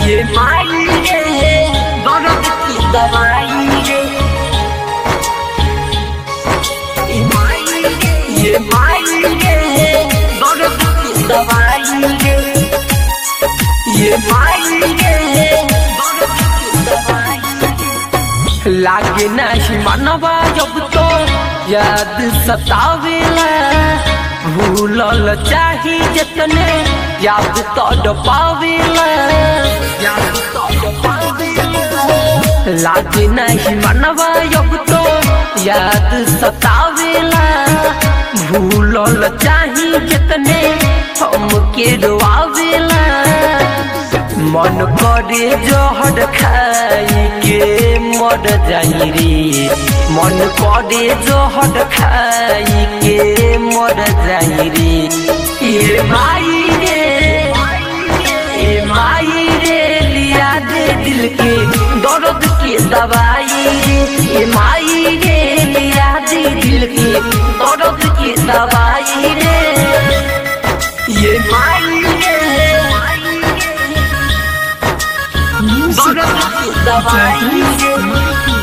ये माई रे दर्द की दवाई रे ये माई रे ये माई रे दर्द की दवाई रे ये माई रे दर्द की दवाई रे लागे नाही मनवा जब तो याद सतावेला भूलल चाही जतने याद तो पावेला याद तो पावेला लागे नहीं मनवा जब तो याद सतावेला भूलल चाही जतने हम के रोआवेला मन करे जहर खाई के मर जाई रे मन करे जहर खाई के मर जाई रे ये माई रे ये माई रे लिया दे दिल के दर्द के दवाई रे ये माई रे लिया दे दिल के दर्द के दवाई रे ये माई रे Music दर्द की by दवाई Jadis रे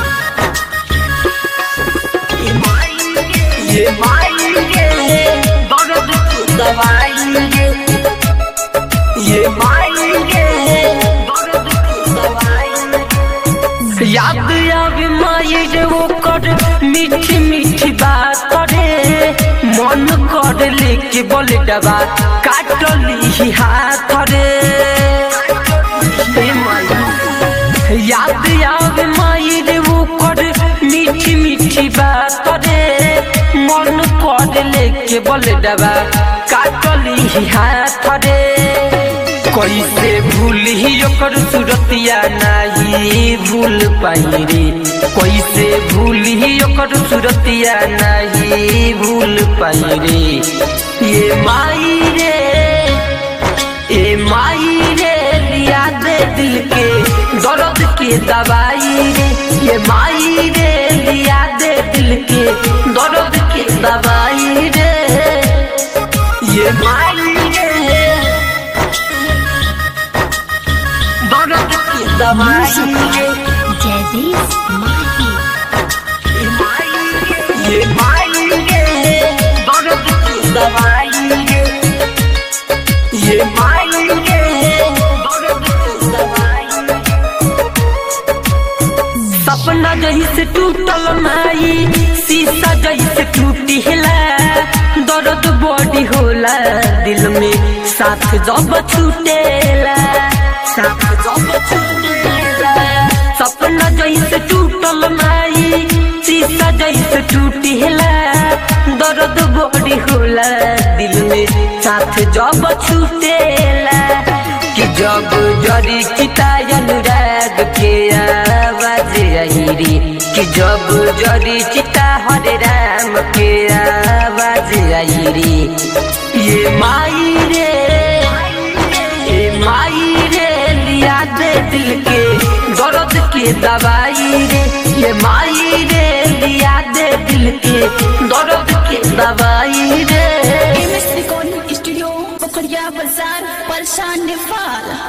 Mahdi. ये माई रे ये माई रे दर्द की दवाई रे ये माई रे दर्द की दवाई रे याद आवे माई रे वो कर मीठी मीठी बात करे मन कर लेके बोले डबा काटली हाथ रे हे माई याद आवे माई रे वो कर मीठी मीठी बात करे मन कर लेके बोले डबा काटली हाथ रे कैसे भूल ही ओकर सूरतिया नहीं भूल पाई रे कैसे भूल ही ओकर सूरतिया नहीं भूल पाई रे ये माई रे ए माई रे लिया दे दिल के दर्द के दवाई रे ये माई रे लिया दे दिल के दर्द के दवाई रे ये माई रे दर्द की दवाई Music रे by Jadis Mahdi. ये माई रे ये माई रे दर्द की दवाई रे ये माई रे दर्द की दवाई रे सपना जैसे टूटल माई शीशा जैसे टूटी हिला दर्द बॉडी होला दिल में साथ जब छूटेला साथ जब छूटेला सपना जैसे टूटल माई शीशा जैसे टूटी हिला दर्द बॉडी होला दिल में साथ जब छूटेला कि जब जरी चिता अनुराग के आवाज आई रे कि जब जरी चिता हरे राम के आवाज आई रे ये माई रे ये माई रे लिया दे दिल के दर्द के दवाई रे ये माई रे लिया दे दिल के दर्द के दवाई रे MS Recording Studio, Pokhariya Bazaar, Palshan Nepal.